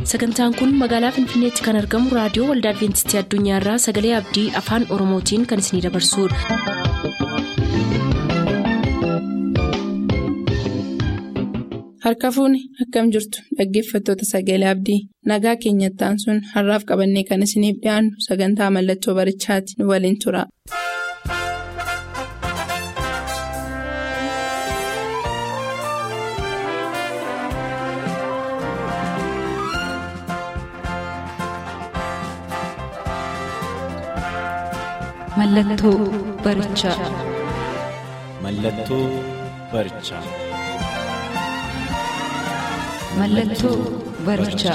sagantaan kun magaalaa finfinneetti kan argamu raadiyoo waldaa adventistii addunyaarraa sagalee abdii afaan oromootiin kan isinidabarsudha. harka fuuni akkam jirtu dhaggeeffattoota sagalee abdii nagaa keenyattaan sun har'aaf qabannee kan isiniif dhiyaannu sagantaa mallattoo barichaati nu waliin tura. Mallattoo barichaa. Mallattoo barichaa. Mallattoo barichaa.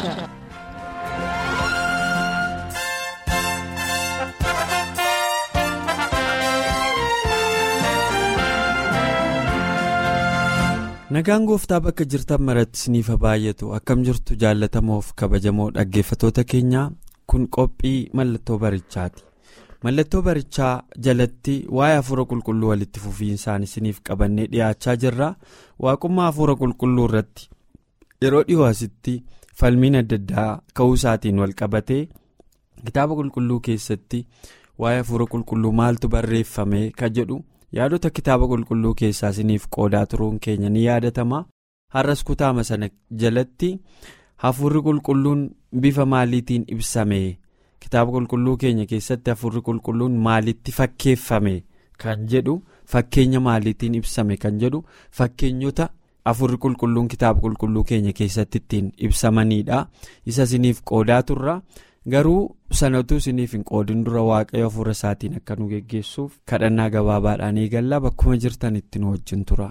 Nagaan gooftaa bakka jirtan maratti isiniif baay'atu akkam jirtu jaallatamoof kabajamoo dhaggeeffatoota keenyaa kun qophii mallattoo barichaati. Mallattoo barichaa jalatti waa'ee hafuura qulqulluu walitti fufiinsaan isiniif qabannee dhiyaachaa jirra. Waaqummaa hafuura qulqulluu irratti yeroo dhiyoo asitti falmiin adda addaa ka'uu isaatiin wal qabatee kitaaba qulqulluu keessatti waa'ee hafuura qulqulluu maaltu barreeffame ka jedhu yaadota kitaaba qulqulluu keessaa isiniif qoodaa turuun keenya ni yaadatama. Har'as kutaama sana jalatti hafuurri qulqulluun bifa maaliitiin ibsame. kitaaba qulqulluu keenya keessatti hafuurri qulqulluun maalitti fakkeeffame kan jedhu fakkeenya maaliitiin ibsame kan jedhu fakkeenyota hafuurri qulqulluun kitaaba qulqulluu keenya keessatti ittiin ibsamanidha isa isiniif qoodaa turra garuu sanatu isiniif hin qoodin dura waaqayyo hafuura isaatiin akka nu geggeessuuf kadhannaa gabaabaadhaan eegallaa bakkuma jirtan itti nu wajjin tura.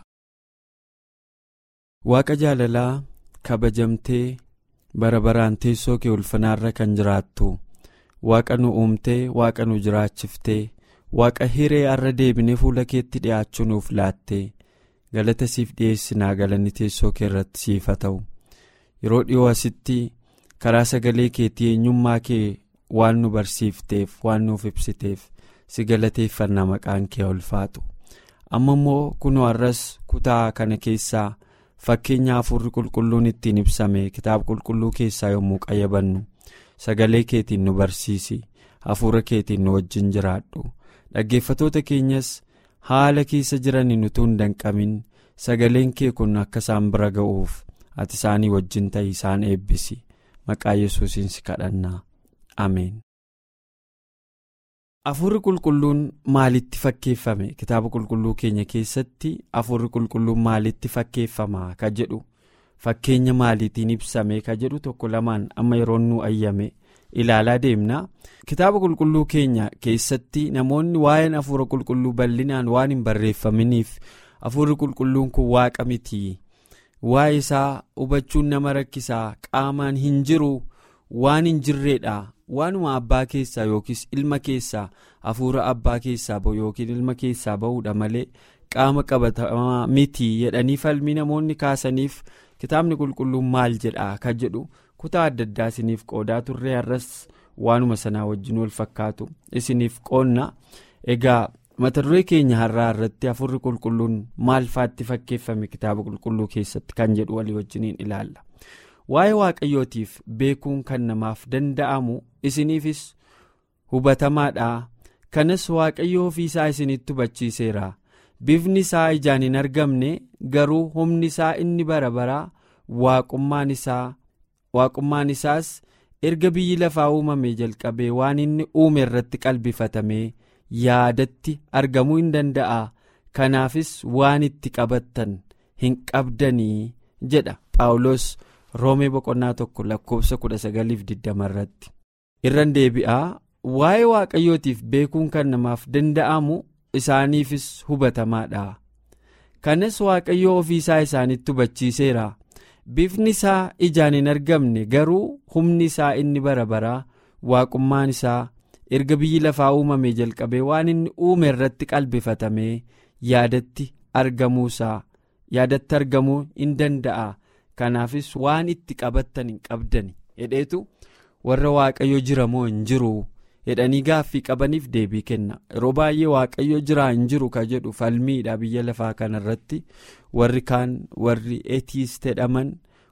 waaqa jaalalaa kabajamtee bara baraan teessoo kee ulfinaarra kan jiraattu. waaqa nu uumtee waaqa nu jiraachiftee waaqa hiree har'a deebinee fuula keetti dhi'aachuu nuuf laattee galata siif dhiyeessinaa galanni teessoo kee irratti siif haa ta'u yeroo dhiyoo asitti karaa sagalee keetii eenyummaa kee waan nu barsiifteef waan nuuf ibsiteef si galateeffannaa maqaan kee ulfaatu amma immoo kunoo har'as kutaa kana keessaa fakkeenya hafuurri qulqulluun ittiin ibsame kitaaba qulqulluu keessaa yommuu qayyabannu. sagalee keetiin nu barsiisi hafuura keetiin nu wajjin jiraadhu dhaggeeffatoota keenyas haala keessa jiraniin utuu hin danqamin sagaleen kee kun akka isaan bira ga'uuf ati isaanii wajjin ta'ii isaan eebbisi maqaa yesuusiin si kadhannaa ameen. hafuurri qulqulluun maalitti fakkeeffame kitaaba qulqulluu keenya keessatti hafuurri qulqulluun maalitti fakkeeffama ka jedhu. fakkeenya maaliitiin ibsame ka jedhu tokko lamaan amma yeroo nu ayyame ilaalaa deemna kitaaba qulqulluu keenya keessatti namoonni waa'een hafuura qulqulluu bal'inaan waan hin barreeffaminiif hafuurri qulqulluun kun waaqa miti waa'ee isaa hubachuun nama rakkisaa qaamaan hin jiru waan hin jirreedha waanuma abbaa keessaa yookiis ilma keessaa hafuura abbaa keessaa ba'u yookiin ilma keessaa ba'uudha malee qaama qabatamaa miti jedhanii falmii namoonni kaasaniif. kitaabni qulqulluun maal jedhaa ka jedhu kutaa adda addaa isiniif qoodaa turree har'as waanuma sanaa wajjin wal fakkaatu isiniif qoonna egaa mata duree keenya har'aa irratti hafuurri qulqulluun maal faatti fakkeeffame kitaaba qulqulluu keessatti kan jedhu walii wajjiniin ilaalla waa'ee waaqayyootiif beekuun kan namaaf danda'amu isiniifis hubatamaadha kanas waaqayyo ofiisaa isinitti hubachiiseera. bifni isaa ijaan hin argamne garuu humni isaa inni bara baraa waaqummaan isaas erga biyyi lafaa uumamee jalqabee waan inni uume irratti qalbifatamee yaadatti argamuu hin danda'a kanaafis waan itti qabattan hin qabdanii jedha paawulos roomee boqonnaa tokko lakkoofsa 1920 irratti irran deebi'aa waa'ee waaqayyootiif beekuun kan namaaf danda'amu. isaaniifis hubatamaadha kanas waaqayyo ofiisaa isaanitti hubachiiseera bifni isaa ijaan hin argamne garuu humni isaa inni bara baraa waaqummaan isaa erga biyyi lafaa uumamee jalqabee waan inni uume irratti qalbifatamee yaadatti argamuusaa yaadatti argamuu hin danda'a kanaafis waan itti qabattan hin qabdan hedheetu warra waaqayyo jira moo hin jiru. jedhanii gaaffii qabaniif deebii kenna yeroo baay'ee waaqayyo jiraa hin jiru ka jedhu falmiidha biyya lafaa kanarratti warri kaan warri etiist jedhaman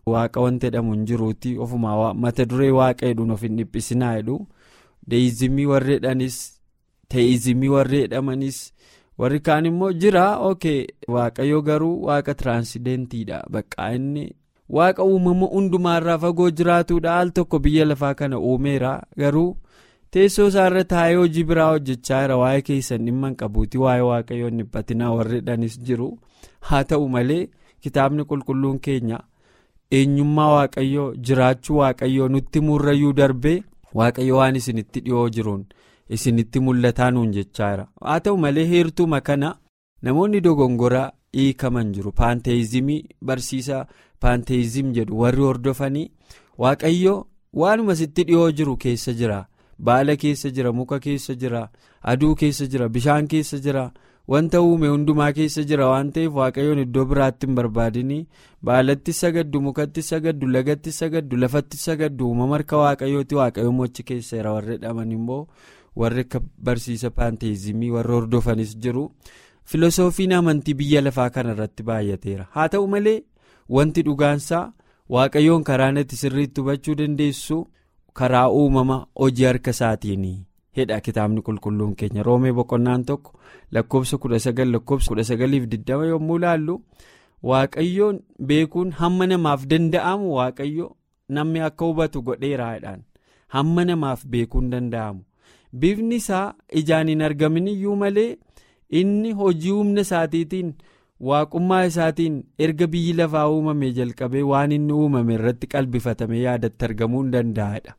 waaqa wanta jedhamu hin jiruuti ofumaa mata duree waaqa jedhuun of hin dhiphisinaa jedhu deeyizimii warri jedhanis teeyizimii warri jedhamanis warri kaan immoo jira ok waaqayyo garuu waaqa tiraansidentiidha bakka inni waaqa uumama hundumaarraa fagoo jiraatudha al tokko biyya lafaa kana uumeera garuu. teessoo isaarra taa'ee hojii biraa hojjechaa jira waa'ee keessan dhimma hin qabuuti waa'ee waaqayyoon dhiphatinaa warri jedhanis jiru haa ta'u malee kitaabni qulqulluun keenya eenyummaa waaqayyoo jiraachuu waaqayyoo nutti murrayyuu darbee waaqayyo waan isinitti dhiyoo jiruun isinitti mul'ataa nuun jechaa jira haa ta'u malee heertuma kana namoonni dogongora hiikaman jiru paanteezimii barsiisa paanteezim jedhu warri hordofanii waaqayyo waanuma sitti dhiyoo jiru keessa jira. baala keessa jira muka keessa jira aduu keessa jira bishaan keessa jira wanta uume hundumaa keessa jira waan ta'eef waaqayyoon iddoo biraatti hin barbaadinii baalatti sagaddu mukatti sagaddu lagatti sagaddu lafatti sagaddu uumama harka waaqayyooti waaqayyoon mochi keessa jira warri dhaman immoo warri akka barsiisa paanteezimii warri hordofanis jiru filosoofiin amantii biyya lafaa kana irratti baay'ateera haa ta'u malee wanti dhugaansaa waaqayyoon karaa natti sirriitti hubachuu dandeessu. karaa uumama hojii harka isaatiin hedha kitaabni qulqulluun keenya roomee boqonnaan tokko lakkoofsa kudha sagal lakkoofsa kudha sagaliif digdama yommuu laallu waaqayyoon beekuun hamma namaaf danda'amu waaqayyo namni akka hubatu godheeraadhaan hamma namaaf beekuun danda'amu bifni isaa ijaan hin argamin iyyuu malee inni hojii humna isaatiitiin waaqummaa isaatiin erga biyyi lafaa uumame jalqabee waan inni uumame irratti qalbifatame yaadatti argamuu hin danda'adha.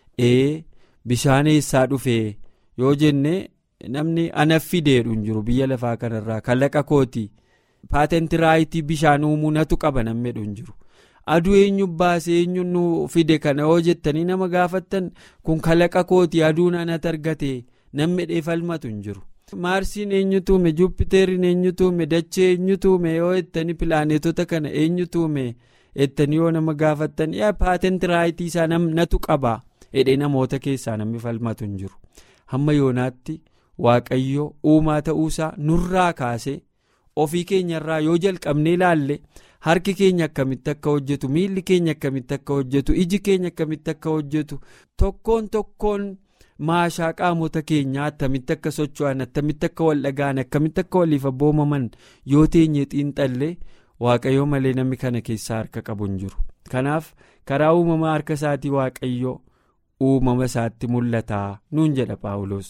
ee bishaan eessaa dhufee yoo jenne namni ana fideedhu hin jiru biyya lafaa kanarraa kalaqa kooti paatenti raayitii bishaan uumuu natu qaba namni hin jiru aduu eenyu baasee eenyu nu fide kana yoo jettanii nama gaafattan kun kalaqa kooti aduun anatti argate namni dheefalmatu hin jiru. maarsiin eenyu tuume juupiteeriin eenyu tuume dachee eenyu tuume yoo jettanii pilaaneetota kana eenyu tuume jettanii yoo nama gaafattan yaa paatenti raayitii isaa natu qaba. hidhee namoota keessaa namni falmatu hin jiru hamma yoonaatti waaqayyo uumaa ta'uusaa nurraa kaasee ofii keenyarraa yoo jalqabnee ilaalle harki keenya akkamitti akka hojjetu miilli keenya akkamitti akka hojjetu iji keenya akkamitti akka hojjetu tokkoon tokkoon maashaa qaamota keenyaa attamitti akka socho'an attamitti akka wal dhaga'an akkamitti akka waliif abboomaman yoo teenye xiinxallee waaqayyoo malee namni kana keessaa harka qabu hin jiru kanaaf karaa uumamaa harka isaatii waaqayyoo. uumama isaatti mul'ataa nuun jedha paawulos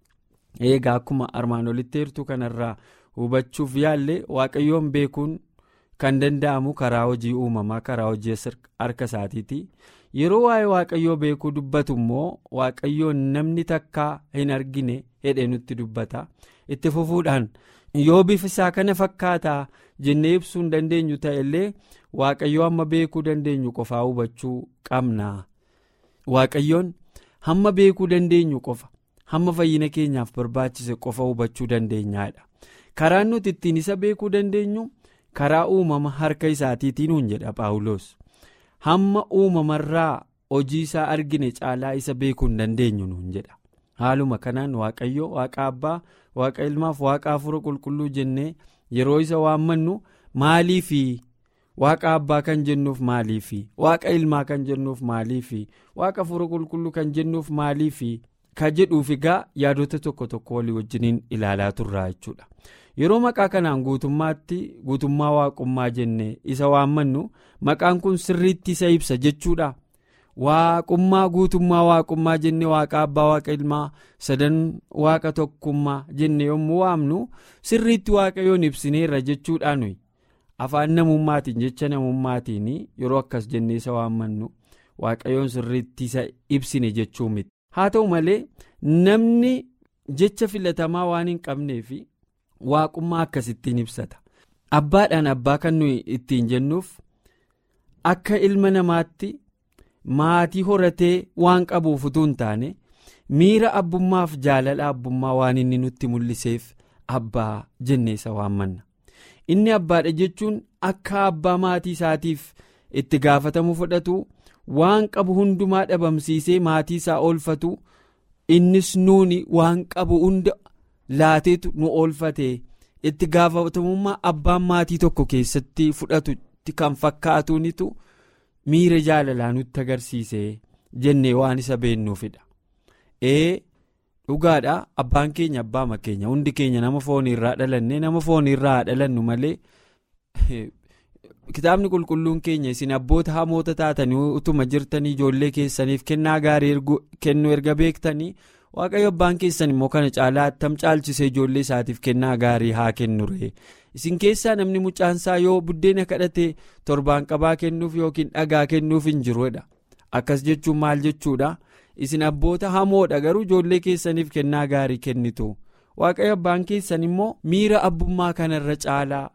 eegaa akkuma armaan olitti heertuu kanarraa hubachuuf yaalle waaqayyoon beekuun kan danda'amu karaa hojii uumamaa karaa hojii harka isaatiiti yeroo waa'ee waaqayyoo beekuu dubbatu immoo waaqayyoon namni takkaa hin argine hedhee nutti dubbata itti fufuudhaan yoo bifa isaa kana fakkaataa jennee ibsuu hin dandeenyu ta'ellee waaqayyoo amma beekuu dandeenyu qofaa hubachuu qabna. waaqayyoon hamma beekuu dandeenyu qofa hamma fayyina keenyaaf barbaachise qofa hubachuu dandeenyaadha karaan nuti ittiin isa beekuu dandeenyu karaa uumama harka isaatiitiin nuun jedha paawulos hamma uumamarraa hojii isaa argine caalaa isa beekuu hin dandeenyu nuun jedha haaluma kanaan waaqayyo waaqa abbaa waaqa ilmaaf waaqa hafuura qulqulluu jennee yeroo isa waammannu maaliifi. waaqa abbaa kan jennuuf maaliifi waaqa ilmaa kan jennuuf maaliifi waaqa hafuura qulqulluu kan jennuuf maaliifi ka jedhuuf egaa yaadota tokko tokko walii wajjiniin ilaalaa turraa jechuudha yeroo maqaa kanaan guutummaatti guutummaa waaqummaa jenne isa waammannu maqaan kun sirriitti isa ibsa jechuudha waaqummaa guutummaa waaqummaa jenne waaqa abbaa waaqa ilmaa sadan waaqa tokkummaa jenne yommuu waamnu sirriitti waaqayyoon ibsineerra jechuudha nuyi. afaan namummaatiin jecha namummaatiin yeroo akkas jennee isa waammannu waaqayyoon sirriitti isa ibsine jechuu miti haa ta'u malee namni jecha filatamaa waan hin qabneef waaqummaa akkasittiin ibsata abbaadhaan abbaa kan nuyi ittiin jennuuf akka ilma namaatti maatii horatee waan qabuuf utuu hin taane miira abbummaaf jaalala abbummaa waan inni nutti mul'iseef abbaa jennee isa waammanna. inni abbaadha jechuun akka abbaa maatii isaatiif itti gaafatamu fudhatu waan qabu hundumaa dhabamsiisee maatii isaa oolfatu innis nuuni waan qabu hunda laateetu nu oolfate itti gaafatamummaa abbaan maatii tokko keessatti fudhatu kan fakkaatunitu miira jaalalaa nutti agarsiisee jennee waan isa beennuufidha. ee dhugaadhaa abbaan keenya abbaama keenya hundi keenya nama fooniirraa dhalannee nama fooniirraa dhalannu malee kitaabni qulqulluun keenya isin abboota hamoota taatanii utuma jirtanii ijoollee keessaniif kennaa gaarii kennu erga beektanii waaqayyo abbaan keessan immoo kana caalaa attam caalchisee ijoollee isaatiif kennaa gaarii haa kennuree isin keessaa namni mucaansaa yoo buddeena kadhatee torbaan qabaa kennuuf yookiin dhagaa kennuuf hin jiruudha akkas jechuun maal jechuudha. isin abboota hamoodha garuu ijoollee keessaniif kennaa gaarii kennitu waaqayyo abbaan keessan immoo miira abbummaa kanarra caalaa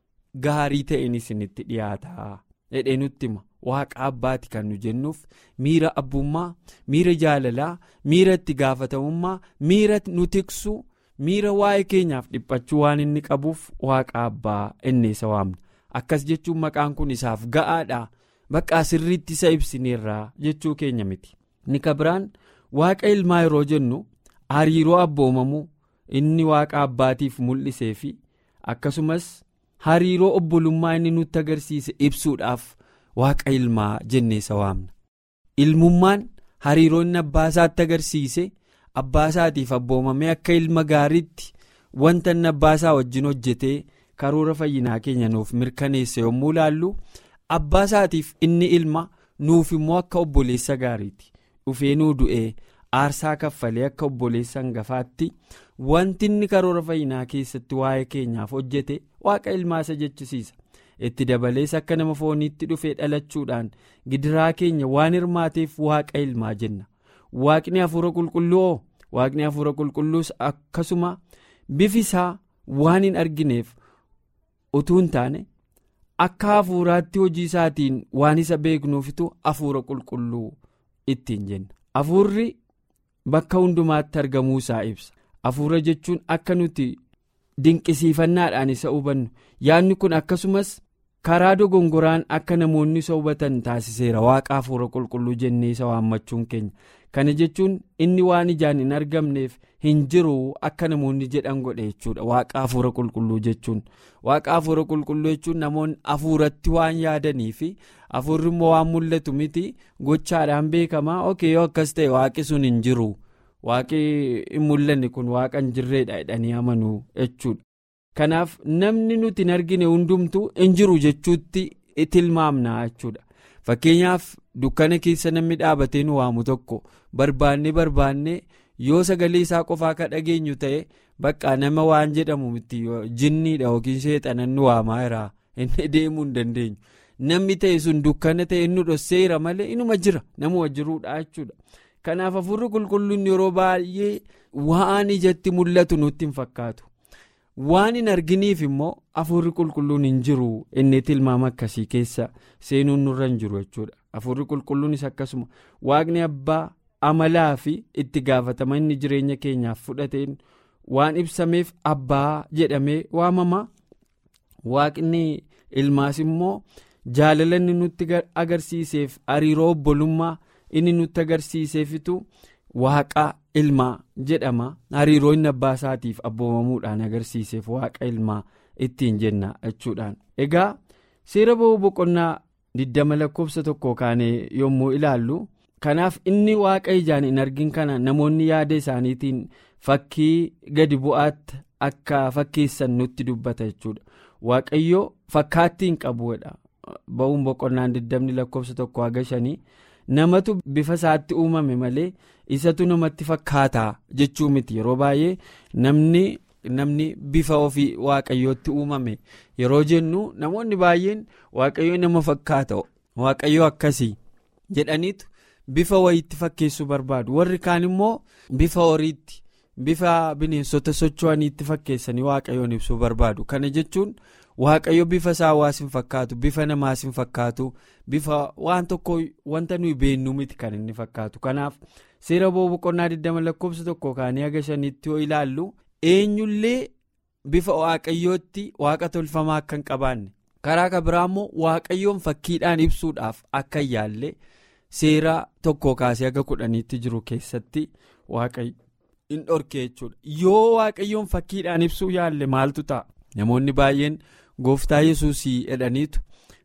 gaarii ta'een isinitti dhiyaata jedhee nutti hima waaqa abbaati kan nu jennuuf miira abbummaa miira jaalalaa miira itti gaafatamummaa miira nu tiksu miira waa'ee keenyaaf dhiphachuu waan inni qabuuf waaqa abbaa inni isa waamna akkas jechuun maqaan kun isaaf ga'aadha bakka sirriitti isa ibsineerraa jechuu keenya miti. ni kabiraan waaqa ilmaa yeroo jennu hariiroo abboomamuu inni waaqa abbaatiif mul'isee fi akkasumas hariiroo obbolummaa inni nutti agarsiise ibsuudhaaf waaqa ilmaa jennee isa waamna. ilmummaan hariiroo inni abbaasaatti agarsiise abbaasaatiif abboomamee akka ilma gaariitti wanta inni abbaasaa wajjin hojjetee karoora fayyinaa keenya nuuf mirkaneesse yommuu ilaallu abbaasaatiif inni ilma nuuf immoo akka obboleessa gaariiti. dhufee nuu du'ee aarsaa kaffalee akka obboleessa hangafaatti wanti inni karoora fayyinaa keessatti waa'ee keenyaaf hojjete waaqa ilmaa isa jechisiisa itti dabalees akka nama fooniitti dhufee dhalachuudhaan gidiraa keenya waan hirmaateef waaqa ilmaa jenna waaqni hafuura qulqulluu waaqni hafuura qulqulluus akkasuma bifi isaa waan hin argineef utuu hin taane akka hafuuraatti hojii isaatiin waan isa beeknuufitu hafuura qulqulluu. ittiin jenna hafuurri bakka hundumaatti argamuu isaa ibsa hafuura jechuun akka nuti dinqisiifannaadhaan isa hubannu yaadni kun akkasumas karaa dogongoraan akka namoonni isa hubatan taasiseera waaqa hafuura qulqulluu jennee isa waammachuun keenya kana jechuun inni waan ijaan hin argamneef hin jiru akka namoonni jedhan godhe jechuudha waaqa hafuura qulqulluu jechuun waaqa hafuura qulqulluu jechuun namoonni hafuuratti waan yaadanii fi hafuurri immoo waan mul'atu miti gochaadhaan beekamaa ok yoo akkas ta'e waaqi sun hin jiru waaqi hin mul'anne kun waaqa hin jirreedha jedhanii amanuu jechuudha kanaaf namni nuti hin argine hundumtuu hin jiru jechuutti tilmaamna jechuudha fakkeenyaaf dukkana keessa namni dhaabatee nu waamu tokko barbaannee barbaannee yoo sagalee isaa qofaa ka dhageenyu ta'e bakka nama waan jedhamu miti jinniidha yookiin seexanan nu waamaa jira inni deemuu hin dandeenyu namni ta'e sun dukkana ta'e inni dhosseera malee inuma jira nama jiruudha jechuudha kanaaf hafuurri qulqulluun yeroo baay'ee waan ijatti mul'atu nutti hin fakkaatu waan hin arginiif immoo hafuurri qulqulluun hin jiru inni tilmaama akkasii keessa seenuun nurra hin jiru jechuudha hafuurri qulqulluunis akkasuma waaqni abbaa amalaa fi itti gaafatama inni jireenya keenyaaf fudhateen waan ibsameef abbaa jedhamee waamama waaqni ilmaas immoo jaalala inni nutti agarsiiseef hariiroo obbolummaa inni nutti agarsiiseefitu waaqa ilmaa jedhama hariiroo inni abbaa isaatiif abboomamuudhaan agarsiiseef waaqa ilmaa ittiin jenna jechuudhaan egaa seera ba'uu boqonnaa 20 lakkoofsa tokko kaanee yommuu ilaallu kanaaf inni waaqa ijaan hin argin kana namoonni yaada isaaniitiin fakkii gadi bu'aatti akka fakkeessan nutti dubbata jechuudha waaqayyo fakkaattii hin qabuudha ba'uun boqonnaan 20 lakkoofsa tokko haga shanii namatu bifa isaatti uumame malee isatu namatti fakkaataa jechuu miti yeroo baay'ee namni namni bifa ofii waaqayyootti uumame yeroo jennu namoonni baay'een waaqayyo nama fakkaata waaqayyo akkasii jedhaniitu bifa wayiitti fakkeessuu barbaadu warri kaan immoo bifa horiitti bifa bineensota socho'aniitti fakkeessanii waaqayyoon ibsuu barbaadu kana jechuun. waaqayyo bifa isaa hawaas hin fakkaatu bifa namaas hin fakkaatu bifa waan tokko wanta nuyi beennu miti kan inni fakkaatu kanaaf seera ba'uu boqonnaa 20 lakkoofsa tokko kaanii haga shaniitti yoo ilaallu eenyullee bifa waaqayyootti waaqa tolfamaa akka hin qabaanne karaa kan biraa immoo waaqayyoon fakkiidhaan ibsuudhaaf akka hin yaalle seera tokko kaasee haga kudhaniitti jiru keessatti waaqayyo hin dhorke jechuudha yoo waaqayyoon fakkiidhaan ibsuu yaalle maaltu ta'a namoonni baay'een. gooftaa yesuusii jedhaniitu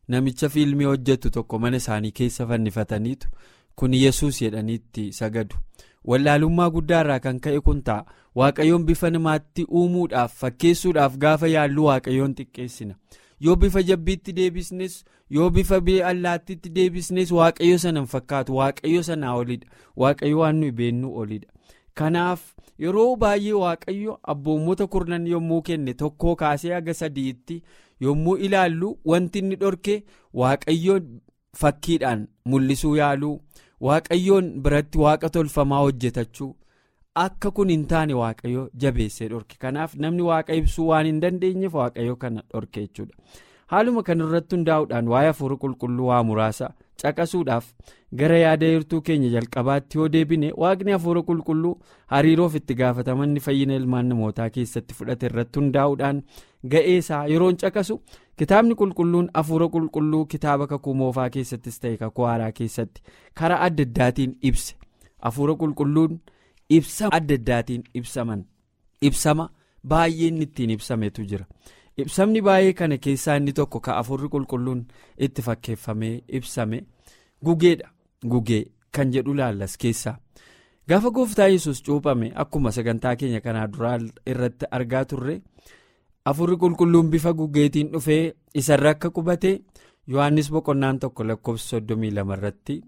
namicha fiilmii hojjetu tokko mana isaanii keessa fannifataniitu kun yesus jedhaniitti sagadu wallaalummaa guddaarraa kan ka'e kun ta'a waaqayyoon bifa namaatti uumuudhaaf fakkeessuudhaaf gaafa yaallu waaqayyoon xiqqeessina yoo bifa jabbiitti deebisnes yoo bifa allaattiitti deebisnes waaqayyo sana hin fakkaatu waaqayyo sanaa olidha waaqayyo waan nuyi beennuu olidha kanaaf yeroo baay'ee waaqayyo abboommota kurnan yommuu kenne tokkoo kaasee haga sadiitti yommuu ilaallu wanti inni dhorke waaqayyoon fakkiidhaan mul'isuu yaaluu waaqayyoon biratti waaqa tolfamaa hojjetachuu akka kun hin taane waaqayyo jabeessee dhorke kanaaf namni waaqa ibsuu waan hin dandeenyeef waaqayyo kana dhorke jechuudha haaluma kanarratti hundaa'uudhaan waa'ee hafuura qulqulluu waa muraasa caqasuudhaaf gara yaada hirtuu keenya jalqabaatti yoo deebine waaqni hafuura qulqulluu hariiroof itti gaafatamanni fayyina ilmaan namootaa keessatti fudhate irratti hundaa'uudhaan ga'eesaa yeroon caqasu kitaabni qulqulluun hafuura qulqulluu kitaaba kakuu moofaa keessattis ta'e kakuu haaraa keessatti karaa adda addaatiin ibse hafuura qulqulluun ibsa adda addaatiin ibsaman ibsama baay'ee inni ittiin ibsametu jira. ibsamni baay'ee kana keessaa inni tokko ka hafuurri qulqulluun itti fakkeeffamee ibsame gugeedha gugee kan jedhu laallas keessaa gaafa gooftaa yesus cuuphame akkuma sagantaa keenya kanaa duraa irratti argaa turre hafuurri qulqulluun bifa gugeetiin dhufee isarra akka qubate yohannis boqonnaan tokko lakkoofsa soddomii lama irratti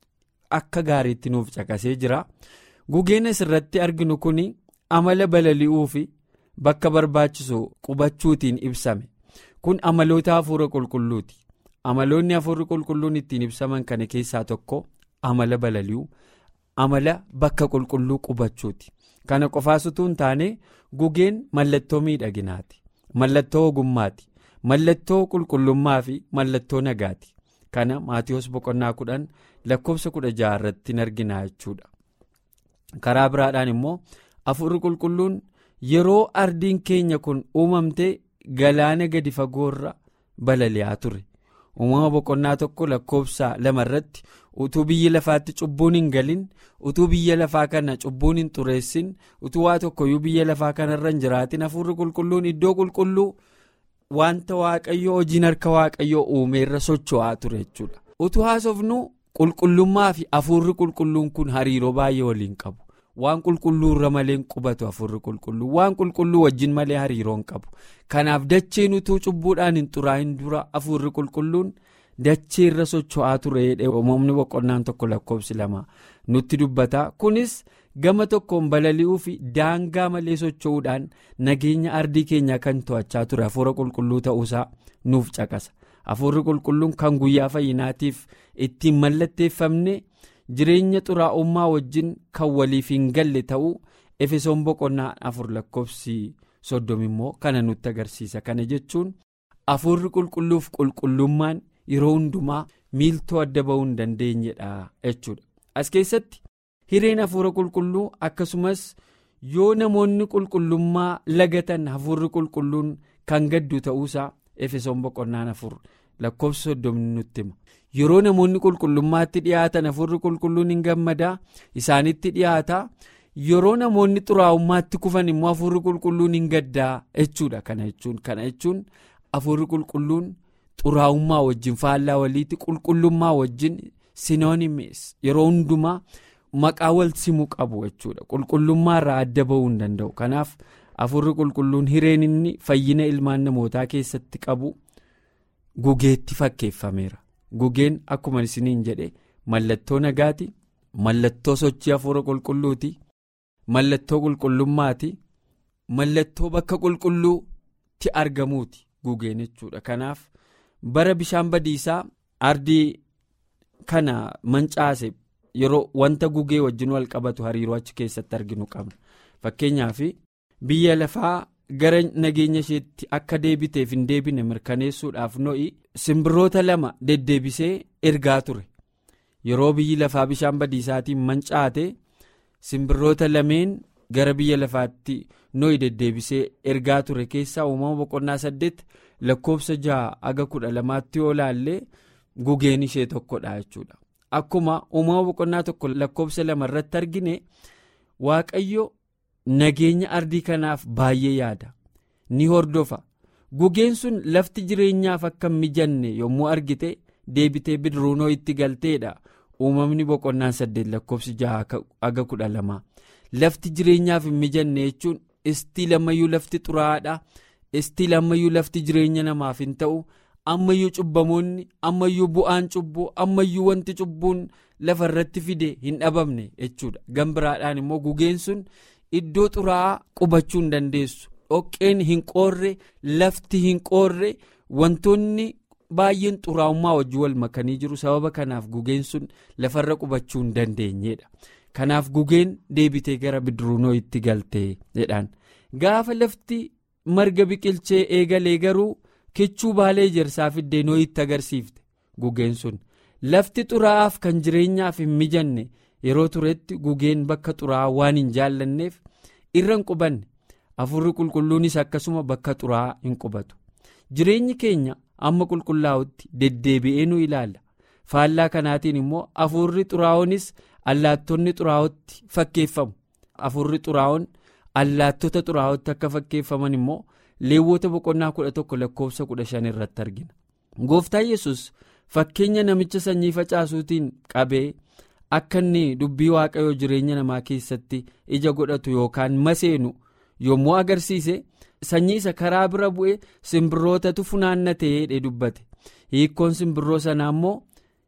akka gaariitti nuuf caqasee jira gugeen asirratti arginu kun amala balali'uu fi. bakka barbaachisu qubachuutiin ibsame kun amaloota hafuura qulqulluuti amaloonni hafuurri qulqulluun ittiin ibsaman kana keessaa tokko amala balali'uu amala bakka qulqulluu qubachuuti kana qofaas utuu hin taane gugeen mallattoo miidhaginaati mallattoo ogummaati mallattoo qulqullummaa fi mallattoo nagaati kana maatiyoos boqonnaa kudhan lakkoofsa kudha jaha irratti hin arginaa jechuudha karaa biraadhaan immoo hafuurri qulqulluun. yeroo ardiin keenya kun uumamte galaana gadi fagoorra balali'aa ture uumama boqonnaa tokko lakkoofsa lama irratti utuu biyya lafaatti cubbuun hin galin utuu biyya lafaa kana cubbuun hin xureessin utuu waa tokkoyyuu biyya lafaa kanarra hin jiraatin hafuurri qulqulluun iddoo qulqulluu wanta waaqayyoo hojiin harka waaqayyoo uumeerra socho'aa ture jechuudha utuu haasofnu qulqullummaa fi hafuurri qulqulluun kun hariiroo baay'ee waliin qabu. waan qulqulluu irra malee hin qubatu hafuurri qulqulluu waan qulqulluu wajjin malee hariiroo hin qabu kanaaf dacheen utuu cubbuudhaan hin xuraa'in dura hafuurri qulqulluun dachee irra socho'aa ture uumamni boqonnaan tokko lakkoofsi lama nutti dubbata kunis gama tokkoon balali'uu fi daangaa malee socho'uudhaan nageenya ardii keenyaa kan to'achaa ture hafuura qulqulluu ta'uusaa nuuf caqasa hafuurri qulqulluun kan guyyaa fayyinaatiif ittiin mallatteeffamne. jireenya xuraa'ummaa wajjin kan waliif hin galle ta'uu efesoon boqonnaa afur lakkoofsi soddom immoo kana nutti agarsiisa kana jechuun hafuurri qulqulluuf qulqullummaan yeroo hundumaa miiltoo adda ba'uu hin dandeenyedha jechuudha as keessatti hireen hafuura qulqulluu akkasumas yoo namoonni qulqullummaa lagatan hafuurri qulqulluun kan gaddu ta'uusaa efesoon boqonnaan afur lakkoofsi soddomni nutti hima. yeroo namoonni qulqullummaatti dhiyaatan hafuurri qulqulluun hin gammadaa isaanitti dhiyaata yeroo namoonni xuraa'ummaatti kufan immoo hafuurri qulqulluun hin gaddaa jechuudha kana jechuun kana jechuun hafuurri qulqulluun xuraa'ummaa wajjin faallaa waliitti qulqullummaa wajjin sinoonimees yeroo hundumaa maqaa wal simuu qabu jechuudha qulqullummaa irraa adda ba'uu hin danda'u kanaaf hafuurri qulqulluun hireen inni fayyina ilmaan namootaa keessatti qabu gugeetti fakkeeffameera. gugeen akkuma isiniin jedhe mallattoo nagaati mallattoo sochii hafuura qulqulluuti mallattoo qulqullummaati mallattoo bakka qulqulluutti argamuuti gugeen jechuudha kanaaf bara bishaan badiisaa ardii kana mancaase yeroo wanta gugee wajjin wal qabatu hariiroo achi keessatti arginu qabna fakkeenyaaf biyya lafaa. gara nageenya isheetti akka deebiteef hin deebine mirkaneessuudhaaf no'i simbirroota lama deddeebisee ergaa ture yeroo biyyi lafaa bishaan badiisaatiin mancaate simbirroota lameen gara biyya lafaatti no'i deddeebisee ergaa ture keessaa uumama boqonnaa saddeet lakkoofsa jaha aga kudha lamaatti yoo laallee gugeen ishee tokkodha jechuudha akkuma uumama boqonnaa tokko lakkoofsa lama irratti argine waaqayyo. nageenya ardii kanaaf baay'ee yaada ni hordofa gugeen sun lafti jireenyaaf akka hin mijanne yommuu argite deebitee bidiruunoo itti galteedha uumamni boqonnaan saddeet lakkoofsi jaha aga kudha lama lafti jireenyaaf hin mijanne jechuun istii lammayyuu lafti xuraa'aadha istii lammayyuu lafti jireenya namaaf hin ta'u ammayyuu cubbamoonni ammayyuu bu'aan cubbuu ammayyuu wanti cubbuun lafa irratti fide hin dhabamne jechuudha gambiraadhaan immoo gugeen sun iddoo xuraa'aa qubachuu hin dandeessu dhoqqeen hin qoorre lafti hin qoorre wantoonni baay'een xuraa'ummaa wajjin wal makanii jiru sababa kanaaf gugeen sun lafarra qubachuu hin dandeenyedha kanaaf gugeen deebitee gara bidiruunoo itti galtee jedhaan gaafa lafti marga biqilchee eegalee garuu kichuu baalee ejersaa fiddee nooyitti agarsiifte gugeen sun lafti xuraa'aaf kan jireenyaaf hin mijanne yeroo turetti gugeen bakka xuraa'aa waan hin jaallanneef irra hin qubanne afurri qulqulluunis akkasuma bakka xuraa'aa hin qubatu jireenyi keenya amma qulqullaa'utti deddeebi'ee nu ilaalla faallaa kanaatiin immoo afurri xuraa'oonis allaattonni xuraa'ootti fakkeeffamu afurri xuraa'oon allaattota xuraa'ootti akka fakkeeffaman immoo leewwota boqonnaa kudha tokko lakkoofsa kudha shan irratti argina gooftaa yesus fakkeenya namicha sanyii facaasuutiin qabee akka inni dubbii waaqayyoo jireenya namaa keessatti ija godhatu yookaan maseenu yommuu agarsiise sanyii isa karaa bira bu'e simbirrootatu funaannatee dubbate hiikkoon simbirroo sanaa immoo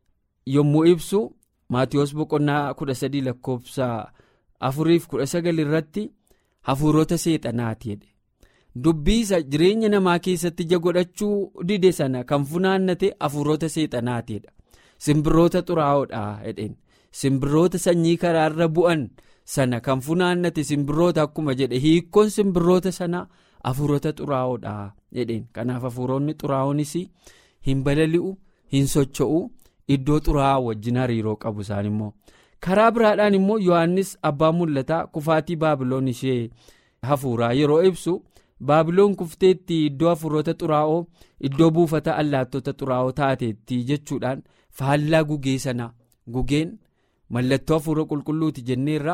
yommuu ibsu maatiyoos boqonnaa kudha sadii lakkoofsa afuriif kudha sagal irratti hafuurota seexanaati jedhe dubbii isa jireenya namaa keessatti ija godhachuu dide sana kan funaannate hafuurota seexanaatiidha simbirroota xuraa'oodha jedheen simbirroota sanyii karaarra bu'an sana kan funaannate simbirroota akkuma jedhe hiikkoon simbirroota sana hafuurota xuraa'oodha jedheen kanaaf hafuuronni xuraa'oonis hin balali'u hin socho'u iddoo xuraa'aa wajjin hariiroo qabu isaan immoo karaa biraadhaan immoo yohannis abbaa mul'ataa kufaatii baabiloon ishee hafuuraa yeroo ibsu. baabiloon kufteetti iddoo hafuurota xuraa'oo iddoo buufata allaattota xuraa'oo taateetti jechuudhaan faallaa gugee sana gugeen mallattoo hafuura qulqulluuti jenneerra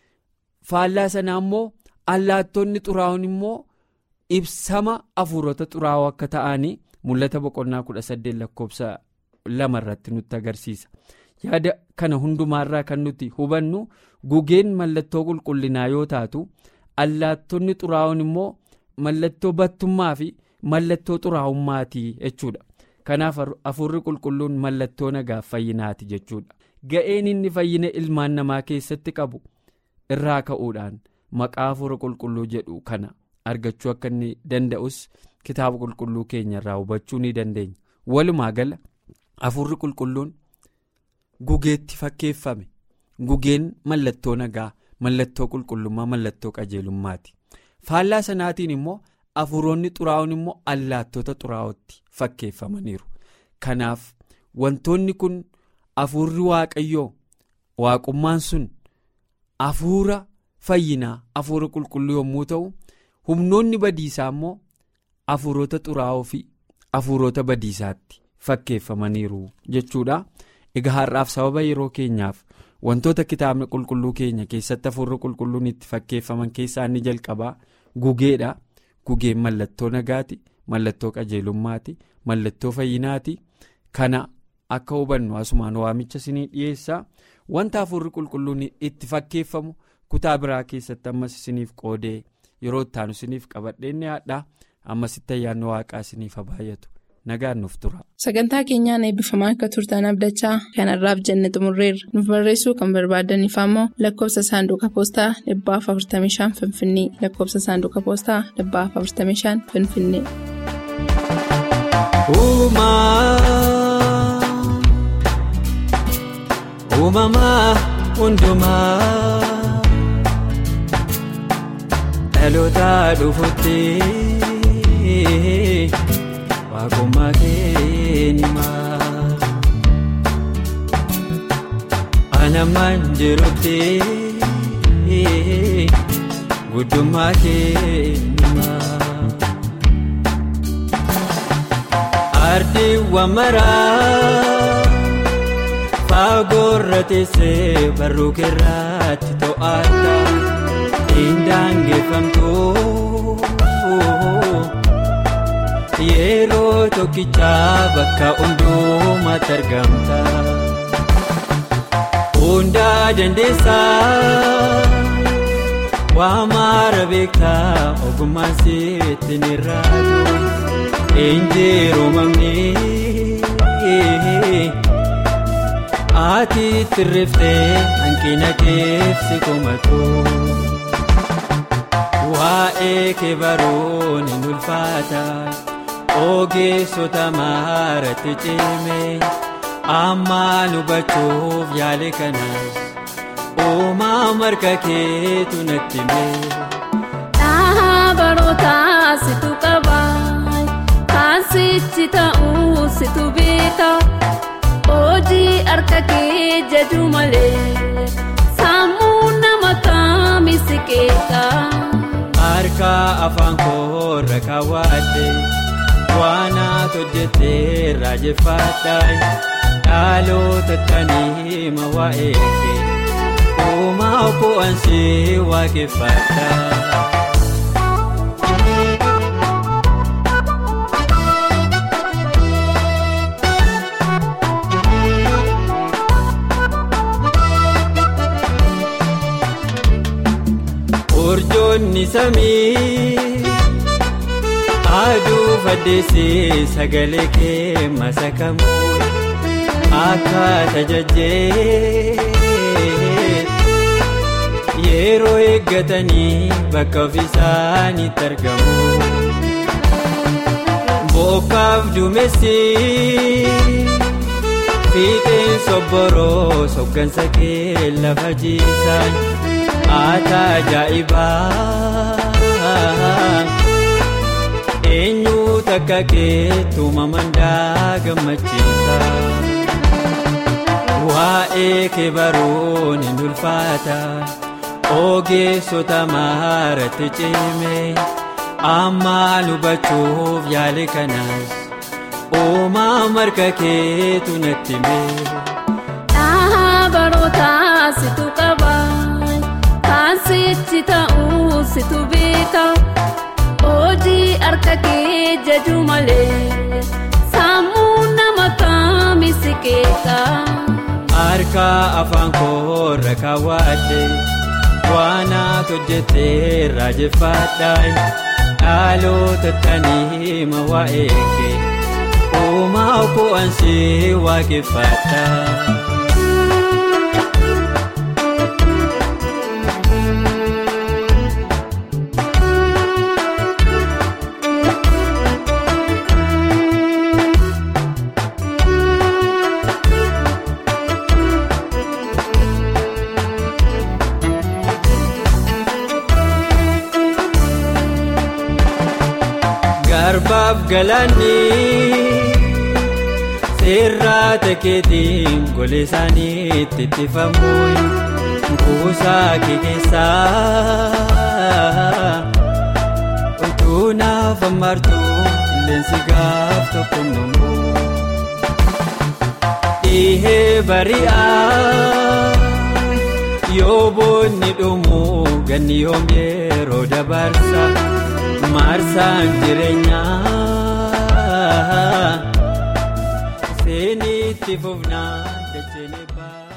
faallaa sanaa immoo allaattonni xuraa'oon immoo ibsama hafuurota xuraa'oo akka ta'anii mul'ata boqonnaa kudha saddeet lakkoofsa lama irratti nutti agarsiisa yaada kana hundumaarraa kan nuti hubannu gugeen mallattoo qulqullinaa yoo taatu allaattonni xuraa'oon immoo. mallattoo battummaa fi mallattoo xuraa'ummaati jechuudha kanaaf hafuurri qulqulluun mallattoo nagaaf fayyinaati jechuudha ga'een inni fayyina ilmaan namaa keessatti qabu irraa ka'uudhaan maqaa hafuura qulqulluu jedhu kana argachuu akka inni danda'us kitaaba qulqulluu keenya irraa hubachuu ni dandeenya walumaa gala hafuurri qulqulluun gugeetti fakkeeffame gugeen mallattoo nagaa mallattoo qulqullummaa mallattoo qajeelummaati. faallaa sanaatiin immoo hafuuronni xuraa'oon immoo allaattota xuraa'ootti fakkeeffamaniiru kanaaf wantoonni kun hafuurri waaqayyoo waaqummaan sun hafuura fayyinaa hafuura qulqulluu yommuu ta'u humnoonni badiisaa immoo hafuurota xuraa'oo fi hafuurota badiisaatti fakkeeffamaniiru jechuudha egaa har'aaf sababa yeroo keenyaaf wantoota kitaabni qulqulluu keenya keessatti hafuurri qulqulluun itti fakkeeffaman keessaa inni jalqabaa gugeedha gugeen mallattoo nagaati mallattoo qajeelummaati mallattoo fayyinaati kana akka hubannu asumaan waamicha isinii dhiyeessaa wanta hafuurri qulqulluun itti fakkeeffamu kutaa biraa keessatti ammas isiniif qoodee yeroo ittaanu isiniif qabadhee dhiyaadha ammasitti ayyaanni waaqaa isiniif baay'atu. nagaan nuuf tura. sagantaa keenyaan eebbifamaa akka turtan abdachaa kanarraaf jenne xumurreerra nuuf barreessuu kan barbaadaniif ammoo lakkoofsa saanduqa poostaa dhibbaaf 45 finfinnee lakkoofsa saanduqa poostaa dhibbaaf 45 finfinnee. uumamaa hundumaa dhaloota dhufuutti. Waaqummaa keenyaa anamaan jirutti guddummaa keenyaa ardiiwwan maraa fagoorra teessee barruu keerraatti to'atta hin daangeffamtu. yeroo tokkichaa bakka hundumaatti argamta. Hundaa dandeessaa waa maara beektaa ogummaan sitti ni raadu injiru mamni ati tirriftee hanqina keefsi komatu waa'ee kee baruun hin ulfaata ogeessota maaratti cime amma hubachuuf yaale kana uumaa marga keetu natti mee. Dhaabarootaa situ qaba kaasichi ta'uu situ beeka hojii harka kee jedhu malee sammuu nama kaamisi keeka. Harka afaan koorra kaawwadhe waanaat hojjettee raajeffadha dhaloota tanii ma waa'ee kee uumaa bu'aansii waaqeffadha. Urjoonni samii aduu faddeessee sagalee kee masakamu akka tajajjee yeroo eeggatanii bakka ofiisaanitti argamu. Bokkaaf duumessi fiixeen sobboroo soggansa kee lafa jiisan. Ata ajaa'ibaa eenyu takka keetu mamandaa gammachiisa waa'ee kee baruun hin ulfaata ogeessota maaratti cime amma hubachuuf yaale kanas uumaa marga keetu natti mee. Dhaabarootaa situ qaba. Kaasichi ta'uu situ beeka hojii harka kee jedhu malee sammuu nama kaamisi keeka. Harka afaan koorra kaawwadhe waanaat hojjettee raajeffadha dhaloota tanii ma waa'ee kee uumaa bu'aansii waaqeffadha. Garbaaf galaanni seerraa takeetiin golee isaanii itti ittifamu kuusaa kee keessaa utuu naaf ammartu qilleensi gaaf tokko numu dhihee bari'aa yoo boonni dhumu ganni yoom yeroo dabarsa. Maarsaan jireenyaa seenitti fufnaan dachee baa.